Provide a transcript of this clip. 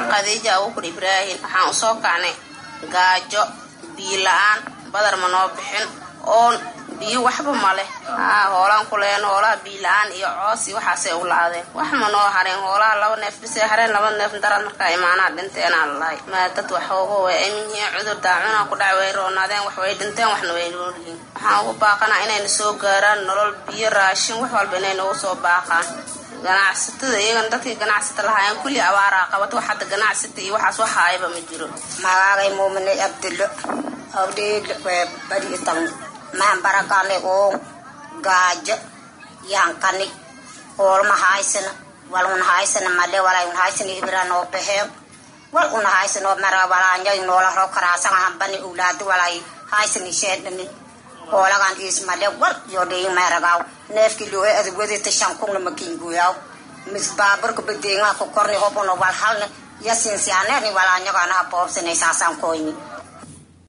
khadiija abuukur ibraahim waxaan usoo kacnay gaajo biyo la-aan badar ma noo bixin oon biyo waxba ma leh haa hoolaan ku leen hoolaha biyo la-aan iyo coos iyo waxaasay u la-adeen wax ma noo hareen hoolaha laba neef bisay hareen laba neef darad markaa imaanaa dhinteenaa lalahay maa dad waxooga way amin yihiin cudur daacunaa ku dhac way roonaadeen wax way dhinteen waxna way noolyihiin waxaan ugu baaqanaa inayna soo gaaraan nolol biyo raashin wax walba inay nagu soo baaqaan ganacsatada iyagana dadkii ganacsata lahaayeen kulli abaaraa qabato wax hadda ganacsata iyo waxaas waxaayaba ma jiro magaagay muumine abdullo awdheedle wee bari itan mahan barakale oo gaajo yankani hoolma haysana wal un haysana male walay un haysana ibra noo baxeen wal un haysano mara walaanyo noola ro karaasan hambani ulaadi walay haysani sheedhani hoolagan is male wal yo dhii meragaw neefki looe adwadita shankungna makinguyaw mis baaburka badeengaha ku korni hobuno wal halna yasinsianeerni walaanyoganaha boobsanay saasaan koyni